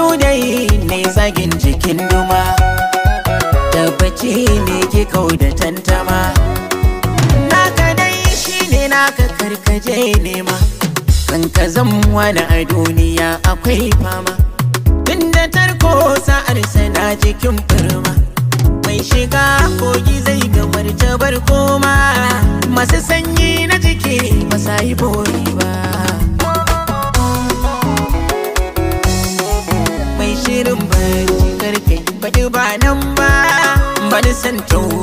dai ne zagin jikin duma tabbaci ne ke kau da tantama naka dai shine naka karkaje nema kan ka wani a duniya akwai fama inda tarko sa'ar sana jikin firma mai shiga kogi zai gamar jabar koma masu sanyi na jiki ba sa yi bori ba mai shirin bari karfe faɗi ba nan ba bani san